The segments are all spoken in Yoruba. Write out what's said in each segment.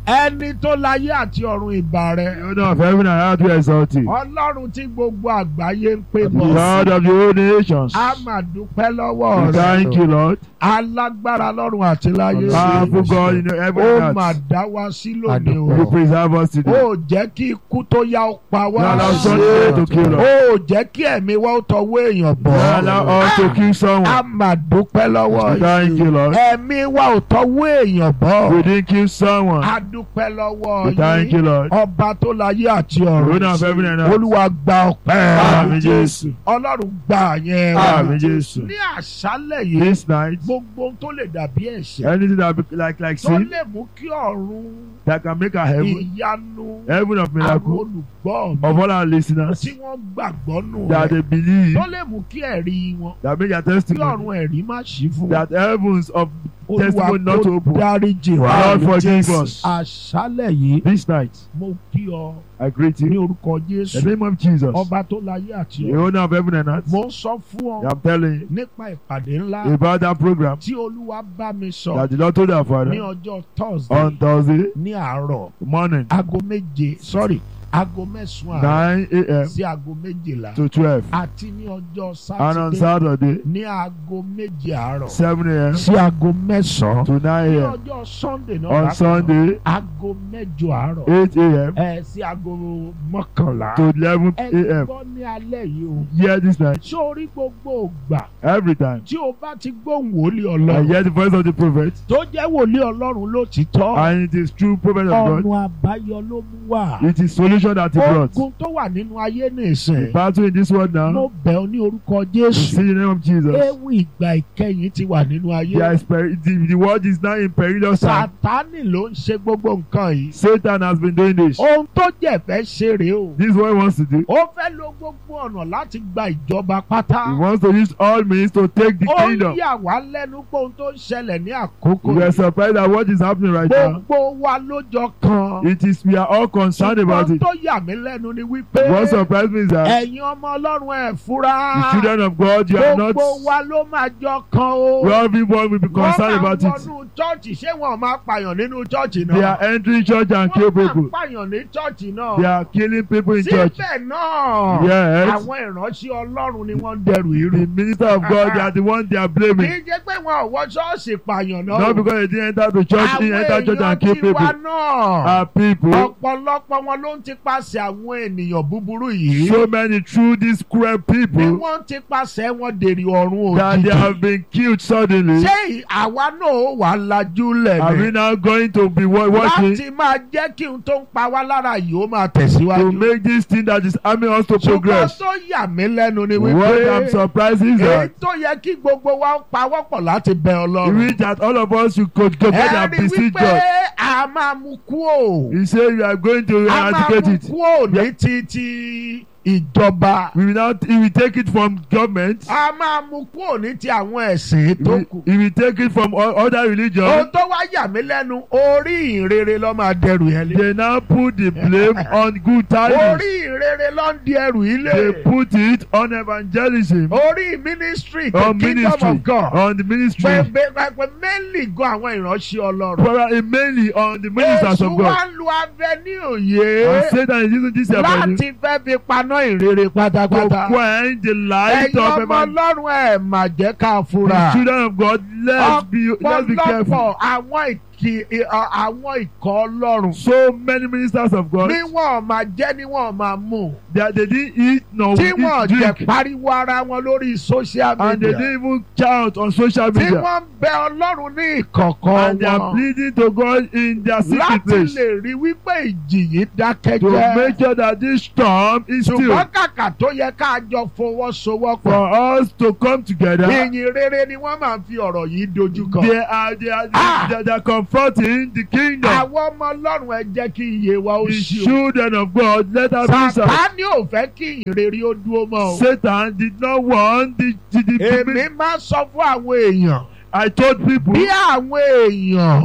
ẹni tó láyé àti ọ̀run ìbà rẹ̀ The owner of heaven and earth we exalt thee. ọlọ́run tí gbogbo àgbáyé ń pè The bọ̀ God of the whole nations. a máa dúpẹ́ lọ́wọ́ We rẹ̀ thank you, Lord. alágbára lọ́run àti láyé Powerful God in heaven ó and máa earth. dá wa sí lónìí You o preserve us today. ó jẹ́ kí ikú tó yá ó pa You wá allow Sunday to kill us. ó jẹ́ kí ẹ̀mí wa ó tọwọ́ èèyàn You bọ̀ allow us to kill a someone. máa dúpẹ́ lọ́wọ́ We thank you, Lord. ẹ̀mí wa ò tọwọ́ èèyàn bọ̀ We didn't kill someone. a dúpẹ́ lọ́wọ́ We thank you, yín Lord. ọba tó láyé àti The ọ̀run owner of heaven and earth. olúwa gba ọpẹ́ Àmín Jésù. ọlọ́run gbà yẹn Àmín Jésù. ní àṣálẹ̀ yìí This night, gbogbo ohun tó lè dàbí ẹ̀ṣẹ̀ anything that be like like tó sin lè mú kí ọ̀run that can make a heaven, ìyanu heaven of àwọn miracle olùgbọ́ of mi all our listeners tí wọ́n gbàgbọ́ nù that rẹ̀ they believe tó lè mú kí ẹ̀rí wọn that make their kí testimony ọ̀run ẹ̀rí má ṣí fún wọn that heavens of olúwa testimony not kó open. dáríjì wá Lord forgive us. àṣálẹ̀ yìí This night, mo kí ọ I greet ní you. orúkọ In Jésù the name of Jesus, ọba tó láyé àti the ọ̀run owner of heaven and earth, mo ń sọ fún ọ I'm telling you nípa ìpàdé ńlá about that program tí olúwa bá mi sọ that the Lord told our ní father ọjọ́ Thursday on Thursday ní àárọ̀ morning, aago méje sorry aago mẹ́sàn-án àárọ̀ 9 a.m. sí aago méjìlá to 12. àti ní ọjọ́ And on sátidé Saturday, ní aago méje àárọ̀ 7 a.m. sí aago mẹ́sàn-án to 9 ní a.m. ọjọ́ Sunday náà On bákan náà, Sunday, aago mẹ́jọ àárọ̀ 8 a.m. ẹ sí aago mọ́kànlá to 11 ẹ a.m. gbọ́ ní alẹ́ yìí o Hear this night, sórí gbogbo ògbà every time. tí o bá ti gbóhùn wòlíì I ọlọ́run hear the voice of the prophet, tó jẹ́ wòlíì ọlọ́run ló ti tọ́ and it is true prophet of God. ọ̀nà àbáyọ ló mú wá It is solution that he brought. ogun tó wà nínú ayé The nìsín battle in this world now, mo bẹ̀ ọ́ ní orúkọ we Jésù see the name of Jesus. ewu ìgbà ìkẹyìn ti wà nínú ayé There is peri- the, the world is now in perilous time. Sátánì ló ń ṣe gbogbo nǹkan yìí Satan has been doing this. ohun tó jẹ́ fẹ́ ṣe rèé o This is what he wants to do. ó fẹ́ lo gbogbo ọ̀nà láti gba ìjọba pátá He wants to use all means to take the ó kingdom. yà wá lẹ́nu pé ohun tó ń ṣẹlẹ̀ ní àkókò We are yìí surprised at what is happening right now. gbogbo wa lójọ kan It is we are all concerned about ṣùgbọ́n it. tó yà mí lẹ́nu ni wípé What surprised me is that ẹ̀yin ọmọ ọlọ́run ẹ̀ fura the children of God, you are not. gbogbo wa ló máa jọ kan o Well, everyone will be wọ́n concerned máa about it. wọnú chọ́ọ̀chì ṣé wọn máa pààyàn nínú chọ́ọ̀chì They náà are entering church and kill wọ́n máa people. pààyàn ní chọ́ọ̀chì náà They are killing people in church. síbẹ̀ náà Yes. àwọn ìránṣẹ́ ọlọ́run ni wọ́n ń dẹrù irú The minister of God, they are the one they are kì blaming. í jẹ́ pé wọn ò wọ ṣọ́ọ̀ṣì pààyàn náà Not because they didn't enter the church, they àwọn enter church èèyàn and kill tiwa people. náà Our people, ọ̀pọ̀lọpọ̀ wọn ló ń ti paṣẹ àwọn ènìyàn búburú yìí so many through these cruel bí people wọ́n ti paṣẹ wọn dèrè ọ̀run that they òjijì have been killed suddenly. ṣé àwa náà ó wà lajú lẹ̀ Are we ni now going to be wa- watching láti máa jẹ́ kí n tó ń pa wá lára yìí ó máa to tẹ̀síwájú. make this thing that is harming us to ṣùgbọ́n progress? tó yà mí lẹ́nu ni What I'm wípé surprised is èyí that tó yẹ kí gbogbo wa pawọ́pọ̀ láti bẹ we ọlọ́run. read that all of us should go together and ẹ rí beseech wípé God. a máa mú kú o He said we are going to a máa eradicate mú it. kú o ní ti ti ìjọba We will not he will take it from government. a máa mú kú o ní ti àwọn ẹ̀sìn tó He, kù. he will take it from o- other religions. ohun tó wá yà mí lẹ́nu orí ìrere ló máa dẹrù yẹn lé. They now put the blame on good tidings. orí ìrere ló ń di ẹrù yìí They lé. put it on evangelism, orí ministry the on kingdom ministry, of God. on the ministry, pẹ̀pẹ̀ mainly gan àwọn ìránṣẹ́ ọlọ́run. probably mainly on the ministers Èṣù of wá God. ń lu avenue And yé Satan is using this avenue láti fẹ́ fi paná ìrere to pátápátá. quench the light ẹ̀yin of ọmọ evangelism. ọlọ́run ẹ̀ mà jẹ́ ká The fura. children of God, let's be let's be careful. ọ̀pọ̀lọpọ̀ àwọn ìkì ì- àwọn ikọ̀ ọlọ́run. So many ministers of God, ní wọn máa jẹ́ ní wọn máa mú. that they didn't eat nor tí wọn eat jẹ́ drink, pariwo ara wọn lórí social and they media. didn't even shout on social tí media. wọ́n ń bẹ ọlọ́run ní ìkọ̀kọ̀ And they are wọn. pleading to God in their secret láti place lè rí wípé ìjì yìí dákẹ́ to jẹ́. make sure that this storm is still ṣùgbọ́n kàkà tó yẹ ká jọ fọwọ́sowọ́pọ̀. for us to come together. ìyìn rere ni wọ́n máa ń fi ọ̀rọ̀ yìí dojú kọ. They are they are Ah! they, they are confronting the kingdom. àwọn ọmọ ọlọ́run ẹ jẹ́ kí iye wa ó The ṣí o. children of God, let us be silent. Sàtánì ò fẹ́ kí ìyìn rere ó dúró mọ́ o. Satan did not want the the, the èmi people. máa ń sọ fún àwọn èèyàn I told people bí àwọn èèyàn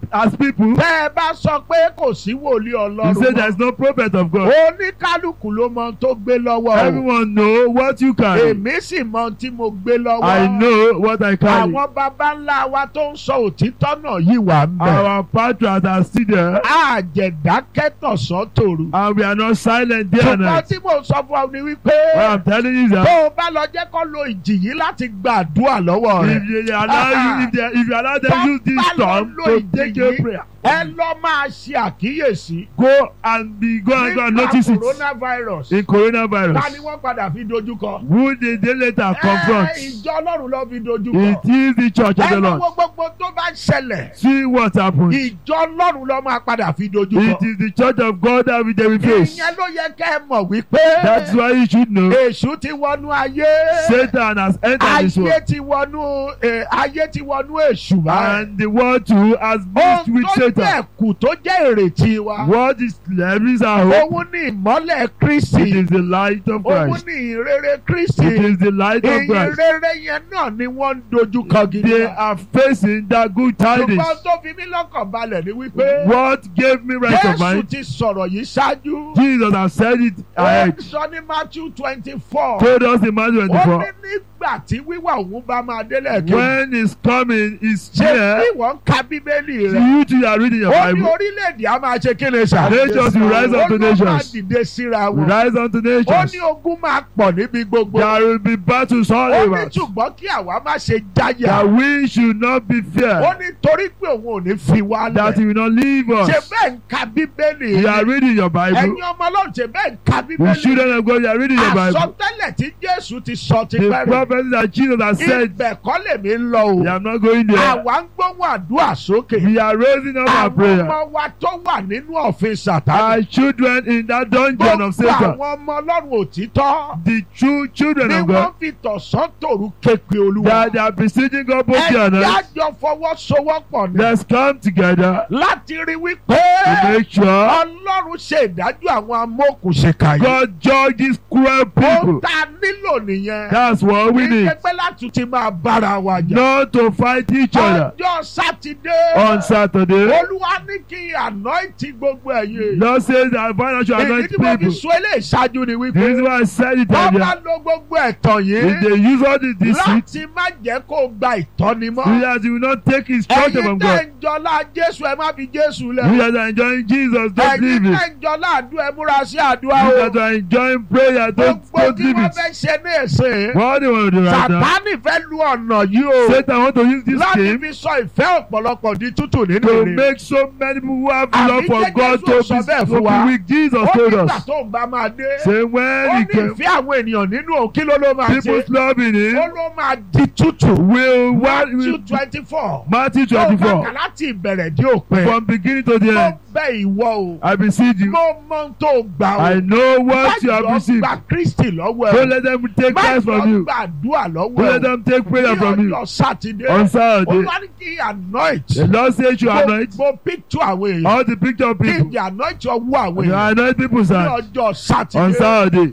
as people, tẹ́ ẹ bá sọ pé kò sí wòlíì you say ọlọ́run there is mọ́ no prophet of God. oníkálukú ló mọ ohun tó gbé lọ́wọ́ o Everyone know what you carry. èmi sì mọ ohun tí mo gbé lọ́wọ́ I know what I carry. àwọn baba ńlá wa tó ń sọ òtítọ́ náà yìí wà ń bẹ̀ Our patrons are still there, àjẹ̀dákẹ́tọ̀sán tòru and we are not silent day and ṣùgbọ́n night. tí mo sọ fún ọ ni wípé What I'm telling you is tó that o bá lọ jẹ́ kó lo ìjì yìí láti gbàdúrà lọ́wọ́ rẹ̀ if you allow you, if, they, if you allow them use this storm to take your prayer, ẹ lọ máa ṣe àkíyèsí go and be go and go and nípa notice it coronavirus in ta ni coronavirus. wọ́n padà fi dojúkọ. Who did they later confront? Ẹ, ìjọ ọlọ́run ló fi It dojúkọ. is the church of ẹ the lọ Lord. wo gbogbo tó bá ṣẹlẹ̀ See what happened. ìjọ ọlọ́run ló máa padà fi dojúkọ. It is the church of God that we they will face. ìyẹn ló yẹ kẹ́ ẹ mọ̀ wípé That's why you should know èṣù ti wọnú ayé Satan has entered this ayé world. ti wọnú eh, ayé ti wọnú èṣù báyìí. And the world too has mixed ohun with tó Satan. jẹ́ ẹ̀kú tó jẹ́ ìrètí wa. What is levels our hope? òun ní ìmọ́lẹ̀ It kristi. is the light of òun Christ. ní ìrere kristi. It is the light of ìyìn Christ. rere yẹn náà ni wọ́n ń dojúkọ gidi. They are facing that good tidings. ṣùgbọ́n tó fi mí lọ́kàn balẹ̀ ni wípé What gave me right of Jésù mind? ti sọ̀rọ̀ yìí ṣáájú. Jesus has said it ó ahead. sọ ní Matthew twenty four. Told us in Matthew ó 24. ní nígbà tí wíwà òun bá máa délẹ̀ kí. When is coming is ṣé here. bí wọ́n ń ka bíbélì rẹ̀. You two are reading your ó ní Bible. orílẹ̀-èdè á máa ṣe kí ni sà. Nations will rise up to ó ló máa nations. dìde síra We wọn. rise unto ó nations. ní ogun máa pọ̀ níbi gbogbo. There will be battles all ó ní over. ṣùgbọ́n kí àwa má ṣe jáyà. That we should not be ó feared. ní torí pé òun ò ní fi wá That he lẹ̀. will not leave ṣe us. bẹ́ẹ̀ ń ka bíbélì You are rẹ̀. reading your Bible. ẹ̀yin ọmọ ọlọ́run ṣe bẹ́ẹ̀ ń ka The bíbélì children of God, you are reading your Bible. àsọtẹ́lẹ̀ tí Jésù ti sọ ti The pẹ́rẹ́. prophet that Jesus has said, ibẹ̀ kọ́ lèmi ń lọ they o. are not going there. àwa ń gbóhùn àdúrà sókè. We are raising up our àwọn prayer. ọmọ wa tó wà nínú ọ̀fìn Sàtánì. Our children in that dungeon of gbogbo Satan. àwọn ọmọ ọlọ́run òtítọ́. The true children ni of wọ́n God. fi tọ̀sán tòru képe olúwa. That they are beseeching God both ẹ day and night. jájọ fọwọ́sowọ́pọ̀ ni. Let's come together láti rí wípé to make sure ọlọ́run ṣe ìdájọ́ àwọn amókùnṣèkà yìí. God judge these cruel ó people. ta nílò nìyẹn. That's what we kì í need. ṣe pé láti ti máa bára wa jà. Not to fight each other ọjọ́ sátidé. on Saturday. olúwa ní kí anointing gbogbo ẹ̀yẹ. Lord says that financial èyí anoint tí mo fi people. sọ eléyìí ṣáájú ni The wípé reason why I said it wọ́n bá earlier. lo gbogbo ẹ̀tàn If yìí they use all the deceit, láti má jẹ́ kó gba ìtọ́ni mọ́. we as will not take instruction ẹ̀yin from tẹ́ God. ń jọlá Jésù ẹ má fi Jésù We lẹ̀. as are enjoying Jesus, don't ẹ̀yin leave tẹ́ it. ń jọlá àdúrà ẹ múra sí àdúrà We o. as are enjoying prayer, don't, gbogbo don't tí leave wọ́n it. fẹ́ ṣe ní èsè. What do you want to do right now? Sàtánì fẹ́ lu ọ̀nà yìí o. Satan want to use this láti scheme fi sọ ìfẹ́ ọ̀pọ̀lọpọ̀ di tútù nínú to ìrìn. make so many people who have Àbí love for jẹ́ God Jésù to sọ bẹ́ẹ̀ be, fún to wa. be weak. Jesus ó told nígbà us. tó ń bá máa dé. Say ó when he ní came, ìfẹ́ àwọn ènìyàn nínú òun kí ló ló máa ṣe. people's love in ó him ló máa di tútù. will what Matthew will twenty four. Matthew tó bá kà 24 láti ìbẹ̀rẹ̀ dé òpin. from beginning to the mo end. bẹ̀ ìwọ o. I beseech you. mo mọ ohun tó gbà o. I know what you have Má jọ received. gba Kristi lọ́wọ́ Don't ẹ̀. let them take Má Christ from jọ you. gbàdúrà lọ́wọ́ Don't let ẹ̀. them take prayer Ní from you. ọjọ́ Sátidé. On Saturday, Olúwa ní kí anoint. the Lord says you anoint Gbogbo picture àwọn èèyàn. all the picture of Kí people. ìdí anoint ọwọ́ àwọn You èèyàn. anoint people's Ní hands ọjọ́ on Sátidé. Saturday.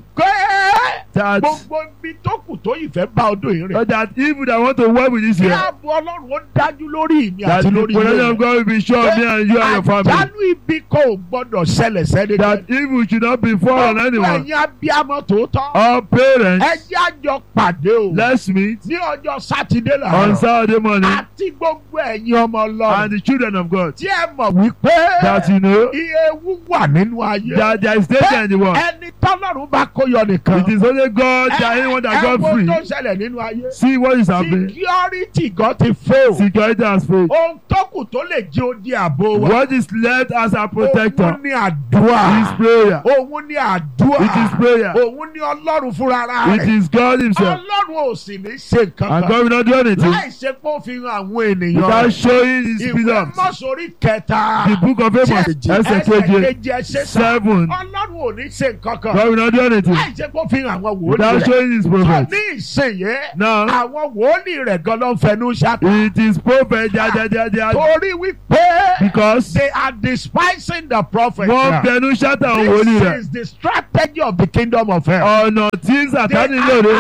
Pé That, gbogbo ibi tó kù tó yìí fẹ́ bá ọdún yìí rìn. so that people that want to work with this Kí year, ààbò Ọlọ́run ó dájú lórí ìmí that àti the lórí protection ilé. of God will be sure of me and you and your family. Àjálù ibi kò gbọ́dọ̀ ṣẹlẹ̀ sẹ́ni. That evil should not befall on anyone. ẹ̀yin abiyamọ tòótọ́. All parents, Ẹ jẹ́ àjọ pàdé o. let's meet Ní ọjọ́ Sátidé on làárọ̀. Saturday morning Àti gbogbo ẹ̀yin ọmọ and Ọlọ́run. the children of God. Tí ẹ mọ̀ wípé That you know iye ewu wà nínú ayé. that there is danger in the world. Ẹni tọ́lọ́run bá kó yọ nìkan. It is only God that anyone that got Ẹ wo free. tó ṣẹlẹ̀ nínú ayé. See what is happening. Security gan ti fail. Security has failed. Ohun tó kù tó lè jẹ́ odi àbò wa. What is left as a protector Òun ni àdúrà. is prayer. Òun ni àdúrà. It is prayer. Òun ni Ọlọ́run fúnra It rẹ̀. is God Himself. Ọlọ́run ò sì ní ṣe nǹkan And kan. God will not do anything Láì ṣe pé ó fi hàn àwọn ènìyàn without rẹ̀. showing His Ìwé presence. mọ́sórí kẹta. The book of Amos, ẹsẹ̀ Ẹsẹ̀ keje, kejì ẹsẹ̀ sá. seven. Ọlọ́run ò ní ṣe nǹkan kan. God will not do anything Láì ṣe pé ó fi hàn àwọn wòlíì without rẹ̀. showing His Sọ prophet. ní ìsìnyẹ́. Now, Àwọn wòlíì rẹ̀ gan ló ń fẹnu ṣáká. it is prophet they are, they are, they are, they are, Torí wípé because they are despising the prophet. wọ́n bẹnu ṣáta àwọn wòlíì This rẹ̀. is the strategy of the kingdom of hell. Ọ̀nà tí They Sàtánì are lòdì, attacking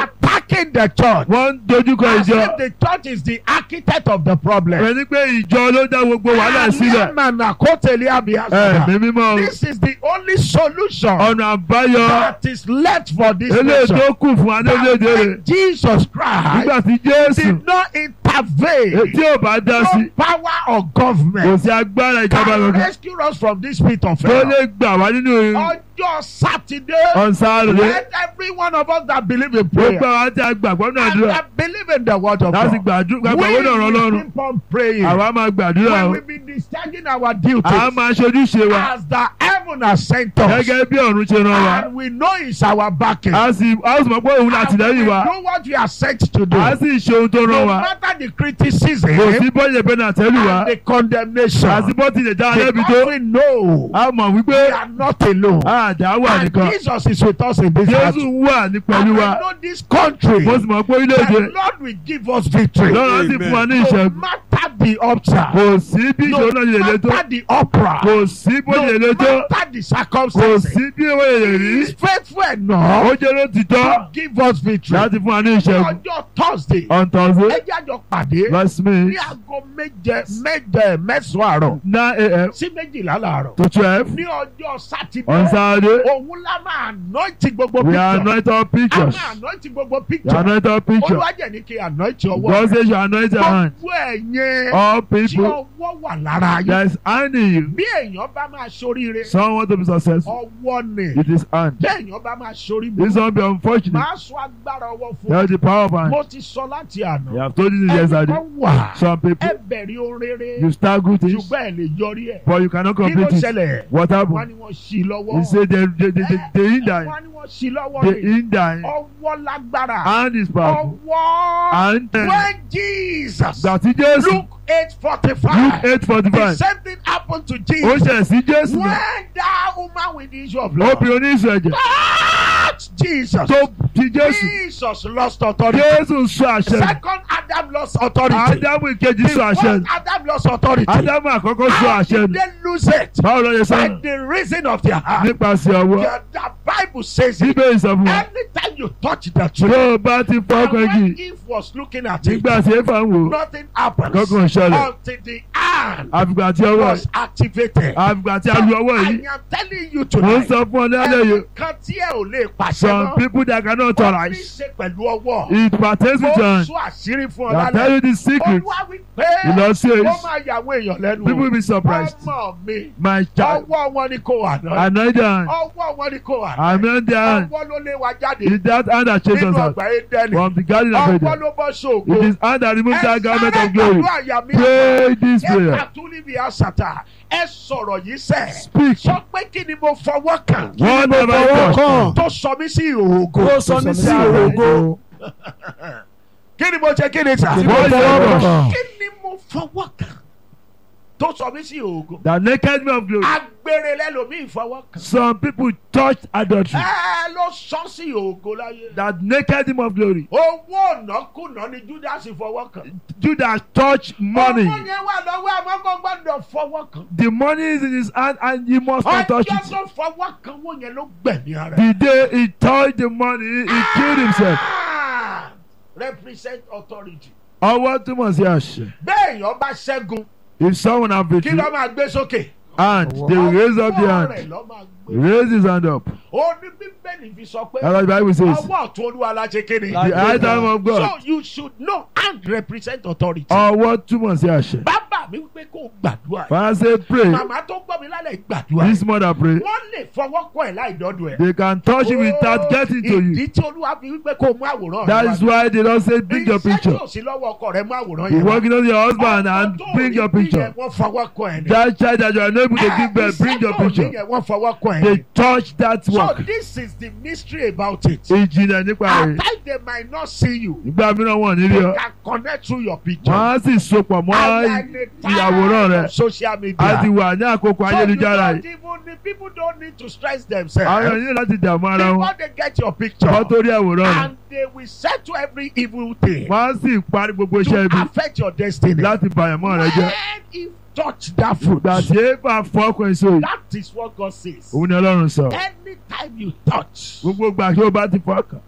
attacking the church. wọ́n ń dojúkọ As ìjọ if the church is the architect of the problem. ẹni pé ìjọ ló dá gbogbo wàhálà sílẹ̀ Aliamana kotele abiasada. ẹ̀mí mímọ́ This is the only solution ọ̀nà àbáyọ that is left for this eléyìí nation. tó kù fún adélédè That rẹ̀ when Jesus Christ nígbà tí Jésù did not intervene. tí ò bá dá sí No power of kò government sí agbára ìjọba can kankan rescue us from this pit of tó hell. lè gbà wá nínú Ọjọ́ Sátidé. ọ̀nsáré Let every one of us that believe in prayer gbogbo àwọn tí a gbàgbọ́ náà and dúrà that believe in the word of láti God. gbàgbọ́ We náà rán will lọ́rùn keep on praying. àwa máa gbàdúrà When o we be discharging our duties àwa máa ṣojúṣe wa as the heaven has sent us. gẹ́gẹ́ bí ọ̀run ṣe rán wa And we know it's our backing. a sì a sì mọ̀ pé òun And àtìlẹ́yìn we wa do what we are sent to do. a sì ṣe ohun tó rán No wa matter the criticism kò sí bọ́ọ̀lù ẹ̀bẹ̀ náà tẹ́lù wa and the condemnation. àti bọ́ọ̀tì lè dá lẹ́bi tó Because we know a mọ̀ wípé we are not alone. àdá wà And nìkan Jesus is with us in this Jésù battle. wà ní And pẹ̀lú we wa know this country. mo sì mọ̀ pé orílẹ̀-èdè The Lord will give us victory. lọ́rọ̀ sì fún wa ní No ìṣẹ́gun matter the upside. kò sí bí No ìṣòro náà lè le tó matter the opera. kò sí bó lè le No tó matter the kò circumstances. sí bí owó lè rí He is faithful ó enough jẹ́ ló ti tọ́ to give us victory. láti fún wa ní ìṣẹ́gun Ọjọ́ Thursday. on Thursday Ẹ jẹ́ àjọ pàdé verse me ní aago méje méje mẹ́sàn-án àárọ̀ nine a.m. sí méjìlá làárọ̀. to twelve Ní ọjọ́ on Sátidé. Saturday Òun la máa anointi gbogbo we picture. anoint our A pictures máa anointi gbogbo we picture. anoint our picture Olúwàjẹ̀ ní kí anointi ọwọ́. God says you anoint your hand Gbogbo ẹ̀yẹn all tí people ọwọ́ wà lára yín. there is hand in you Bí èèyàn bá máa ṣoríire, some want to be successful ọwọ́ ni. it is hand Bí èèyàn bá máa ṣoríire, this one be unfortunate máa sọ agbára ọwọ́ fún there ọ. is the power of hand Mo ti sọ láti you àná. have told you this Ẹnì yesterday kan wà. some people Ẹ bẹ̀rẹ̀ ohun rere. you start good things Ṣùgbọ́n ẹ lè yọrí ẹ̀. but you cannot Kí ló complete it ṣẹlẹ̀? what Wọ́n happen ní wọ́n ṣí lọ́wọ́. he say they they they they, they hinder Wọ́n ní wọ́n ṣí lọ́wọ́ they ni. hinder Ọwọ́ lágbára. hand is powerful Ọwọ́. and then When Jesus gbàtí Jésù Luke eight forty Luke five eight forty the five same thing happened to ó Jesus. ṣẹ̀ sí Jésù When náà that woman with the issue of blood obìnrin oníṣù ẹ̀jẹ̀ touched Jesus, tó ti Jésù Jesus lost authority. Jésù sọ àṣẹ nù. Second Adam lost authority. Ádámù ìkejì The sọ àṣẹ first nù. Adam lost authority. Ádámù àkọ́kọ́ sọ How àṣẹ did nù. they lose it? báwo ló yẹ By sọ the reason of their heart. nípasẹ̀ ọwọ́ The, the Bible says it. bíbélì sọ fún wa Anytime you touch the tree, tó o bá ti fọ́ and ọkàn when jì Eve was looking at it, nígbà tí éfà ń wò ó nothing happens kankan ṣẹlẹ̀ until the hand àfìgbà tí ọwọ́ was activated. àfìgbà tí a lu ọwọ́ I yìí am telling you mò ń tonight. sọ fún ọ lálẹ́ yìí Ẹnìkan tí ẹ ò lè pàṣẹ some mọ́. people that cannot Ó ní í tolerate ṣe pẹ̀lú ọwọ́. it pertains Mo with your hand sọ àṣírí fún ọ that tell lálẹ́. you the secret Olúwa wí pé you know say ó it máa yà àwọn èèyàn lẹ́nu. people will be surprised Ọmọ mi, my child ọwọ́ wọn ni kò wà náà. anoint their hand Ọwọ́ wọn ni kò wà náà. anoint their hand Ọwọ́ ló lé wa jáde is that hand that chased nínú us out ọgbà Édẹ́nì. from the garden of Ọwọ́ Eden ló bọ́ it ṣògo. is hand that removed that garment of Ẹ glory sáré àyà mi. pray this Ẹ prayer kàtúlì bí àṣàtà. Ẹ sọ̀rọ̀ yìí sẹ̀. speak Sọ pé kí ni mo fọwọ́ kàn? what have I fọwọ́ touched kàn? Tó sọ mí sí ìhòògò. Ó sọ mí sí ògo. Kí ni mo ṣe kí ni sà? Kí ni mo fọwọ́ kàn? Kí ni mo fọwọ́ kàn? Tó sọ mí sí ìhòògò. the naked man of glory Agbèrè lẹ́lòmíì fọwọ́ kàn. some people touched adultery Ẹ ló sọ sí ìhòògò láyé. that naked him of glory Owó ọ̀nàkùnà ni Judas fọwọ́ kàn. Judas touched money Owó yẹn wà lọ́wọ́ àmọ́ kò gbọ́dọ̀ fọwọ́ kàn. the money is in his hand and he must not touch Ọjọ́ it tó fọwọ́ kàn wọ́n yẹn ló gbẹ̀mí ara. the day he touched the money he killed himself Ah! Represent authority. ọwọ́ túmọ̀ sí àṣẹ Béèyàn bá ṣẹ́gun, if someone have kí victory ló máa gbé sókè? and they will raise up the Ọwọ́ rẹ̀ hand ló máa gbé. raise his hand up Ó ní Bíbélì fi sọ pé that's what the bible says ọwọ́ ọ̀tún olúwa la ṣe kéde. La- the high time of So God you should know and represent authority. ọwọ́ túmọ̀ sí àṣẹ Bàbá mi wípé kó o gbàdúrà. father say pray Màmá tó gbọ́ mi lálẹ́ gbàdúrà. this mother pray Wọ́n lè fọwọ́ kọ́ ẹ̀ láì dọ́dọ̀ ẹ̀. they can touch you without getting to you Ìdí tí olúwa fi wípé kó o mú àwòrán that rẹ is why they don say bring your Iṣẹ́ tí picture ò sí lọ́wọ́ ọkọ rẹ mú àwòrán you yẹn wá. working on your husband and Ọkọ tó bring rí your bí picture yẹn Wọ́n fọwọ́ kọ́ ẹ̀ ni. that child that you are unable to Eh, give birth bring your iṣẹ́ tó rí picture yẹn Wọ́n fọwọ́ kọ́ ẹ̀ they ni. touch that So work this is the mystery about it. ìjìnlẹ̀ nípa At rẹ̀ times they might not see you. nígbà mìíràn wọ́n ní rí They ọ can connect through your picture. wọ́n á sì sopọ̀ mọ́ And like the ìyàwòrán time rẹ̀ of social media. a ti wà ní àkókò So you ayélujára don't yìí even the people don't need to stress àwọn themselves. èèyàn láti dààmú ara wọn Before they get your picture. wọ́n tó rí àwòrán rẹ̀ And they will settle every evil thing. wọ́n á sì parí gbogbo iṣẹ́ To ibi affect your destiny. láti bàyànmọ́ rẹ jẹ́ When he touch that fruit. ìgbà tí éfà fọ́kùn èso yìí That is what God says. òun ni ọlọ́run sọ Anytime you touch gbogbo gbà kí o bá ti fọ́kàn